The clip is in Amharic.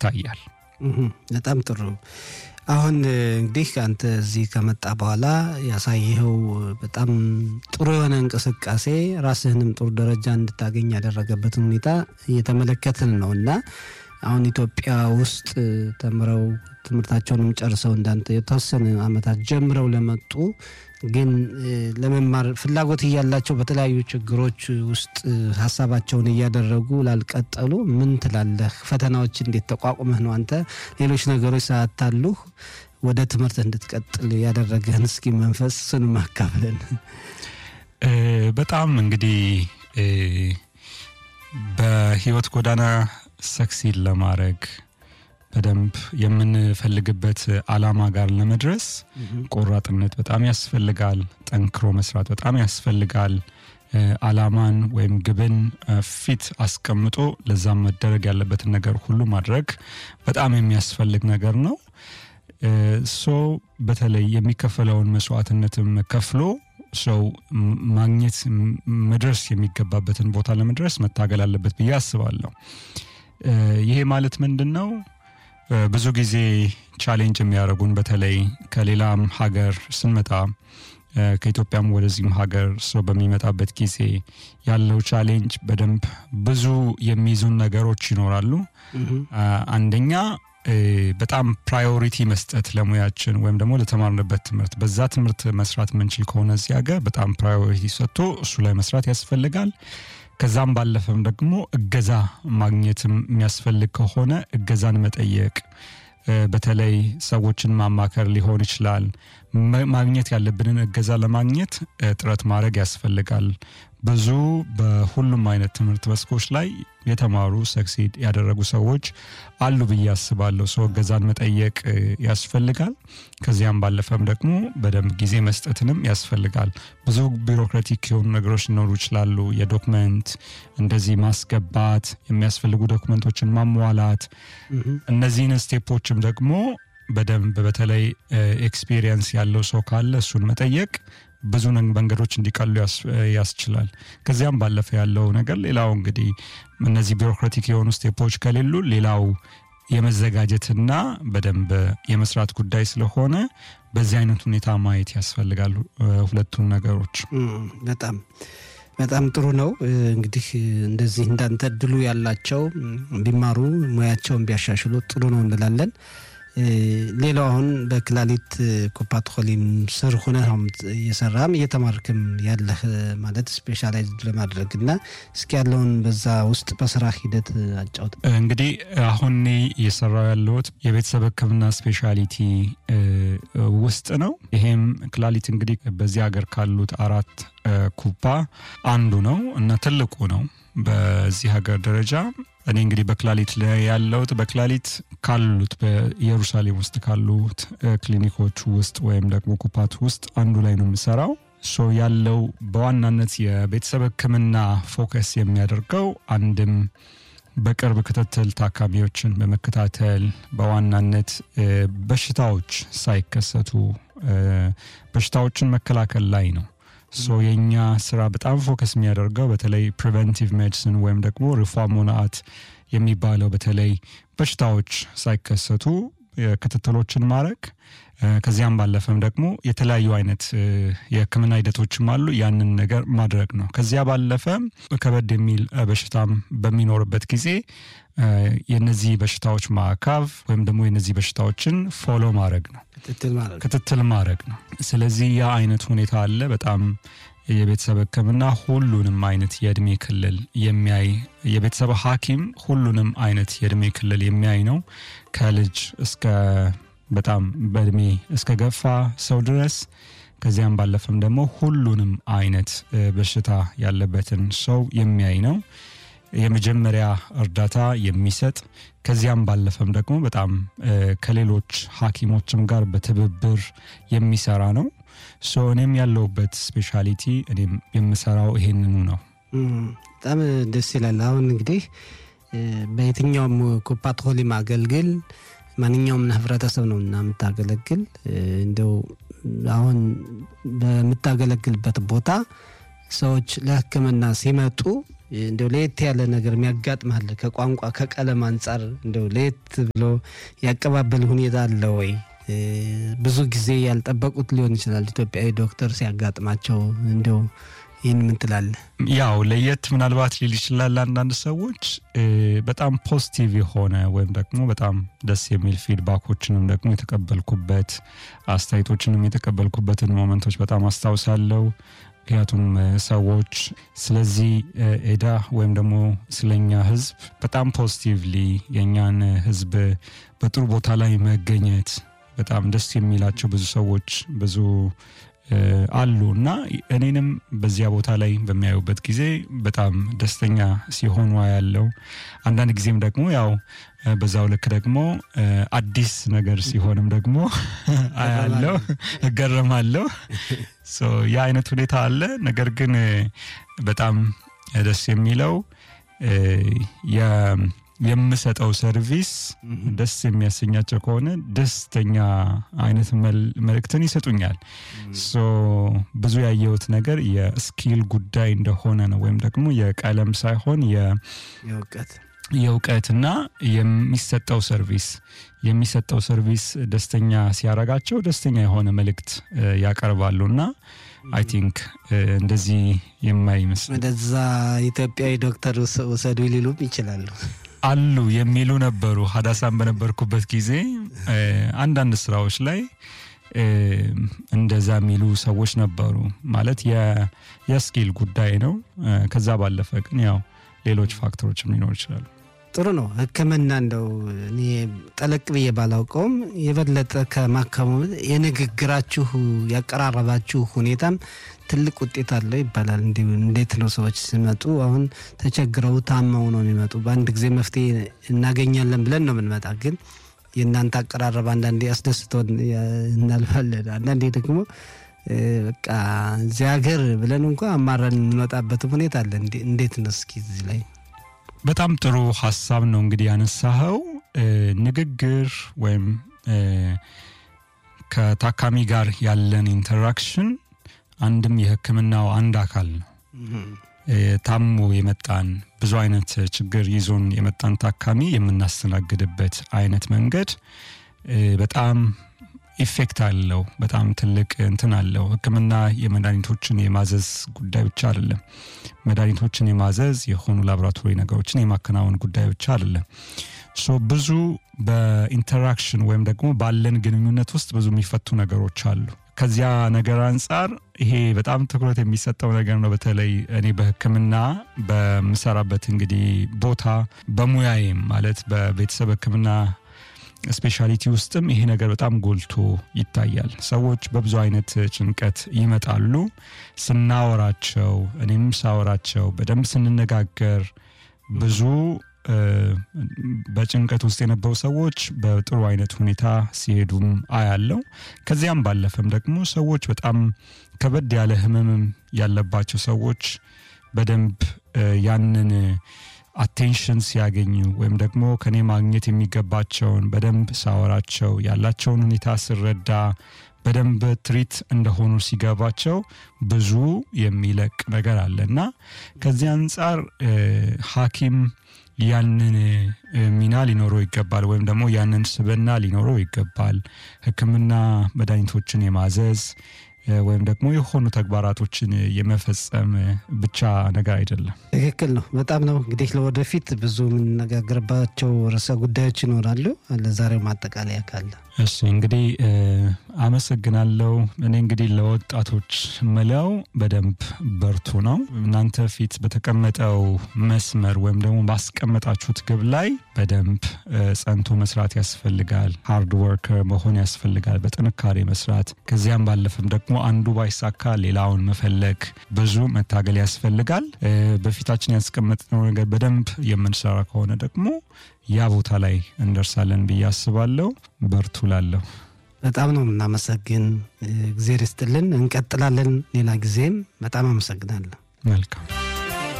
ይታያል። በጣም ጥሩ። አሁን እንግዲህ አንተ እዚህ ከመጣ በኋላ ያሳየኸው በጣም ጥሩ የሆነ እንቅስቃሴ ራስህንም ጥሩ ደረጃ እንድታገኝ ያደረገበትን ሁኔታ እየተመለከትን ነው እና አሁን ኢትዮጵያ ውስጥ ተምረው ትምህርታቸውንም ጨርሰው እንዳንተ የተወሰነ ዓመታት ጀምረው ለመጡ ግን ለመማር ፍላጎት እያላቸው በተለያዩ ችግሮች ውስጥ ሀሳባቸውን እያደረጉ ላልቀጠሉ ምን ትላለህ? ፈተናዎች እንዴት ተቋቁመህ ነው አንተ ሌሎች ነገሮች ሳያታሉህ ወደ ትምህርት እንድትቀጥል ያደረገህን እስኪ መንፈስ ስንም አካፍለን። በጣም እንግዲህ በህይወት ጎዳና ሰክሲድ ለማድረግ በደንብ የምንፈልግበት አላማ ጋር ለመድረስ ቆራጥነት በጣም ያስፈልጋል። ጠንክሮ መስራት በጣም ያስፈልጋል። አላማን ወይም ግብን ፊት አስቀምጦ ለዛም መደረግ ያለበትን ነገር ሁሉ ማድረግ በጣም የሚያስፈልግ ነገር ነው። ሶ በተለይ የሚከፈለውን መስዋዕትነትም ከፍሎ ሰው ማግኘት መድረስ የሚገባበትን ቦታ ለመድረስ መታገል አለበት ብዬ አስባለሁ። ይሄ ማለት ምንድን ነው? ብዙ ጊዜ ቻሌንጅ የሚያደርጉን በተለይ ከሌላም ሀገር ስንመጣ ከኢትዮጵያም ወደዚህም ሀገር ሰው በሚመጣበት ጊዜ ያለው ቻሌንጅ በደንብ ብዙ የሚይዙን ነገሮች ይኖራሉ። አንደኛ በጣም ፕራዮሪቲ መስጠት ለሙያችን ወይም ደግሞ ለተማርንበት ትምህርት በዛ ትምህርት መስራት የምንችል ከሆነ እዚህ ሀገር በጣም ፕራዮሪቲ ሰጥቶ እሱ ላይ መስራት ያስፈልጋል። ከዛም ባለፈም ደግሞ እገዛ ማግኘትም የሚያስፈልግ ከሆነ እገዛን መጠየቅ፣ በተለይ ሰዎችን ማማከር ሊሆን ይችላል። ማግኘት ያለብንን እገዛ ለማግኘት ጥረት ማድረግ ያስፈልጋል። ብዙ በሁሉም አይነት ትምህርት መስኮች ላይ የተማሩ ሰክሲድ ያደረጉ ሰዎች አሉ ብዬ አስባለሁ። ሰው እገዛን መጠየቅ ያስፈልጋል። ከዚያም ባለፈም ደግሞ በደንብ ጊዜ መስጠትንም ያስፈልጋል። ብዙ ቢሮክራቲክ የሆኑ ነገሮች ሊኖሩ ይችላሉ። የዶክመንት እንደዚህ ማስገባት፣ የሚያስፈልጉ ዶክመንቶችን ማሟላት፣ እነዚህን ስቴፖችም ደግሞ በደንብ በተለይ ኤክስፒሪየንስ ያለው ሰው ካለ እሱን መጠየቅ ብዙ መንገዶች እንዲቀሉ ያስችላል። ከዚያም ባለፈ ያለው ነገር ሌላው እንግዲህ እነዚህ ቢሮክራቲክ የሆኑ ስቴፖች ከሌሉ ሌላው የመዘጋጀትና በደንብ የመስራት ጉዳይ ስለሆነ በዚህ አይነት ሁኔታ ማየት ያስፈልጋል ሁለቱን ነገሮች። በጣም በጣም ጥሩ ነው። እንግዲህ እንደዚህ እንዳንተ እድሉ ያላቸው ቢማሩ ሙያቸውን ቢያሻሽሉ ጥሩ ነው እንላለን። ሌላው አሁን በክላሊት ኮፓትኮሊም ስር ሆነ እየሰራም እየተማርክም ያለህ ማለት ስፔሻላይዝድ ለማድረግ እና እስኪ ያለውን በዛ ውስጥ በስራ ሂደት አጫውት። እንግዲህ አሁን እኔ እየሰራው ያለሁት የቤተሰብ ሕክምና ስፔሻሊቲ ውስጥ ነው። ይሄም ክላሊት እንግዲህ በዚህ ሀገር ካሉት አራት ኩባ አንዱ ነው እና ትልቁ ነው በዚህ ሀገር ደረጃ እኔ እንግዲህ በክላሊት ላይ ያለሁት በክላሊት ካሉት በኢየሩሳሌም ውስጥ ካሉት ክሊኒኮች ውስጥ ወይም ደግሞ ኩፓት ውስጥ አንዱ ላይ ነው የምሰራው። ሶ ያለው በዋናነት የቤተሰብ ሕክምና ፎከስ የሚያደርገው አንድም በቅርብ ክትትል ታካሚዎችን በመከታተል በዋናነት በሽታዎች ሳይከሰቱ በሽታዎችን መከላከል ላይ ነው። ሶ የእኛ ስራ በጣም ፎከስ የሚያደርገው በተለይ ፕሪቨንቲቭ ሜዲሲን ወይም ደግሞ ሪፎርሞናት የሚባለው በተለይ በሽታዎች ሳይከሰቱ ክትትሎችን ማድረግ ከዚያም ባለፈም ደግሞ የተለያዩ አይነት የህክምና ሂደቶችም አሉ። ያንን ነገር ማድረግ ነው። ከዚያ ባለፈ ከበድ የሚል በሽታም በሚኖርበት ጊዜ የነዚህ በሽታዎች ማዕካብ ወይም ደግሞ የነዚህ በሽታዎችን ፎሎ ማድረግ ነው፣ ክትትል ማድረግ ነው። ስለዚህ ያ አይነት ሁኔታ አለ። በጣም የቤተሰብ ህክምና ሁሉንም አይነት የእድሜ ክልል የሚያይ የቤተሰብ ሐኪም ሁሉንም አይነት የእድሜ ክልል የሚያይ ነው ከልጅ እስከ በጣም በእድሜ እስከ ገፋ ሰው ድረስ ከዚያም ባለፈም ደግሞ ሁሉንም አይነት በሽታ ያለበትን ሰው የሚያይ ነው። የመጀመሪያ እርዳታ የሚሰጥ ከዚያም ባለፈም ደግሞ በጣም ከሌሎች ሐኪሞችም ጋር በትብብር የሚሰራ ነው። ሶ እኔም ያለሁበት ስፔሻሊቲ እኔም የምሰራው ይሄንኑ ነው። በጣም ደስ ይላል። አሁን እንግዲህ በየትኛውም ኮፓትኮሊ ማገልግል ማንኛውም ህብረተሰብ ነው እና የምታገለግል እንደው አሁን በምታገለግልበት ቦታ ሰዎች ለህክምና ሲመጡ እንደው ለየት ያለ ነገር የሚያጋጥማል ከቋንቋ ከቀለም አንጻር እንደው ለየት ብሎ ያቀባበል ሁኔታ አለ ወይ? ብዙ ጊዜ ያልጠበቁት ሊሆን ይችላል። ኢትዮጵያዊ ዶክተር ሲያጋጥማቸው እንደው ይህን ምን ትላለህ? ያው ለየት ምናልባት ሊል ይችላል አንዳንድ ሰዎች በጣም ፖዚቲቭ የሆነ ወይም ደግሞ በጣም ደስ የሚል ፊድባኮችንም ደግሞ የተቀበልኩበት አስተያየቶችንም የተቀበልኩበትን ሞመንቶች በጣም አስታውሳለሁ። ምክንያቱም ሰዎች ስለዚህ ኤዳ ወይም ደግሞ ስለኛ ህዝብ በጣም ፖዚቲቭሊ የእኛን ህዝብ በጥሩ ቦታ ላይ መገኘት በጣም ደስ የሚላቸው ብዙ ሰዎች ብዙ አሉ እና እኔንም በዚያ ቦታ ላይ በሚያዩበት ጊዜ በጣም ደስተኛ ሲሆኑ ያለው አንዳንድ ጊዜም ደግሞ ያው በዛው ልክ ደግሞ አዲስ ነገር ሲሆንም ደግሞ አያለው እገረማለሁ። ያ አይነት ሁኔታ አለ። ነገር ግን በጣም ደስ የሚለው የምሰጠው ሰርቪስ ደስ የሚያሰኛቸው ከሆነ ደስተኛ አይነት መልእክትን ይሰጡኛል። ብዙ ያየሁት ነገር የስኪል ጉዳይ እንደሆነ ነው፣ ወይም ደግሞ የቀለም ሳይሆን የእውቀት የእውቀትና የሚሰጠው ሰርቪስ የሚሰጠው ሰርቪስ ደስተኛ ሲያረጋቸው ደስተኛ የሆነ መልእክት ያቀርባሉ እና አይ ቲንክ እንደዚህ የማይመስል ወደዛ ኢትዮጵያዊ ዶክተር ውሰዱ ሊሉም ይችላሉ አሉ የሚሉ ነበሩ። ሀዳሳን በነበርኩበት ጊዜ አንዳንድ ስራዎች ላይ እንደዛ የሚሉ ሰዎች ነበሩ። ማለት የስኪል ጉዳይ ነው። ከዛ ባለፈ ግን ያው ሌሎች ፋክተሮችም ሊኖሩ ይችላሉ። ጥሩ ነው። ሕክምና እንደው እኔ ጠለቅ ብዬ ባላውቀውም የበለጠ ከማከሙ የንግግራችሁ ያቀራረባችሁ ሁኔታም ትልቅ ውጤት አለው ይባላል። እንዲሁ እንዴት ነው ሰዎች ሲመጡ አሁን ተቸግረው ታመው ነው የሚመጡ። በአንድ ጊዜ መፍትሄ እናገኛለን ብለን ነው የምንመጣ። ግን የእናንተ አቀራረብ አንዳንዴ ያስደስተውን እናልፋለን፣ አንዳንዴ ደግሞ በቃ እዚህ ሀገር ብለን እንኳ አማረን የምንወጣበትም ሁኔታ አለ። እንዴት ነው እስኪ እዚህ ላይ በጣም ጥሩ ሀሳብ ነው እንግዲህ ያነሳኸው። ንግግር ወይም ከታካሚ ጋር ያለን ኢንተራክሽን አንድም የህክምናው አንድ አካል ነው። ታሞ የመጣን ብዙ አይነት ችግር ይዞን የመጣን ታካሚ የምናስተናግድበት አይነት መንገድ በጣም ኢፌክት አለው። በጣም ትልቅ እንትን አለው። ህክምና የመድኃኒቶችን የማዘዝ ጉዳይ ብቻ አይደለም። መድኃኒቶችን የማዘዝ የሆኑ ላቦራቶሪ ነገሮችን የማከናወን ጉዳይ ብቻ አይደለም። ሶ ብዙ በኢንተራክሽን ወይም ደግሞ ባለን ግንኙነት ውስጥ ብዙ የሚፈቱ ነገሮች አሉ። ከዚያ ነገር አንጻር ይሄ በጣም ትኩረት የሚሰጠው ነገር ነው። በተለይ እኔ በህክምና በምሰራበት እንግዲህ ቦታ በሙያዬም ማለት በቤተሰብ ህክምና ስፔሻሊቲ ውስጥም ይሄ ነገር በጣም ጎልቶ ይታያል። ሰዎች በብዙ አይነት ጭንቀት ይመጣሉ። ስናወራቸው፣ እኔም ሳወራቸው በደንብ ስንነጋገር ብዙ በጭንቀት ውስጥ የነበሩ ሰዎች በጥሩ አይነት ሁኔታ ሲሄዱም አያለው። ከዚያም ባለፈም ደግሞ ሰዎች በጣም ከበድ ያለ ህመምም ያለባቸው ሰዎች በደንብ ያንን አቴንሽን ሲያገኙ ወይም ደግሞ ከኔ ማግኘት የሚገባቸውን በደንብ ሳወራቸው ያላቸውን ሁኔታ ስረዳ በደንብ ትሪት እንደሆኑ ሲገባቸው ብዙ የሚለቅ ነገር አለ እና ከዚህ አንጻር ሐኪም ያንን ሚና ሊኖረው ይገባል፣ ወይም ደግሞ ያንን ስብና ሊኖረው ይገባል። ህክምና መድኃኒቶችን የማዘዝ ወይም ደግሞ የሆኑ ተግባራቶችን የመፈጸም ብቻ ነገር አይደለም። ትክክል ነው። በጣም ነው እንግዲህ ለወደፊት ብዙ የምንነጋገርባቸው ርዕሰ ጉዳዮች ይኖራሉ። ለዛሬው ማጠቃለያ ካለ እሺ እንግዲህ አመሰግናለሁ። እኔ እንግዲህ ለወጣቶች ምለው በደንብ በርቱ ነው። እናንተ ፊት በተቀመጠው መስመር ወይም ደግሞ ባስቀመጣችሁት ግብ ላይ በደንብ ጸንቶ መስራት ያስፈልጋል። ሃርድ ወርከር መሆን ያስፈልጋል፣ በጥንካሬ መስራት። ከዚያም ባለፈም ደግሞ አንዱ ባይሳካ ሌላውን መፈለግ፣ ብዙ መታገል ያስፈልጋል። በፊታችን ያስቀመጥነው ነገር በደንብ የምንሰራ ከሆነ ደግሞ ያ ቦታ ላይ እንደርሳለን ብዬ አስባለሁ። በርቱ ላለሁ በጣም ነው የምናመሰግን። እግዜር ይስጥልን። እንቀጥላለን ሌላ ጊዜም። በጣም አመሰግናለሁ። መልካም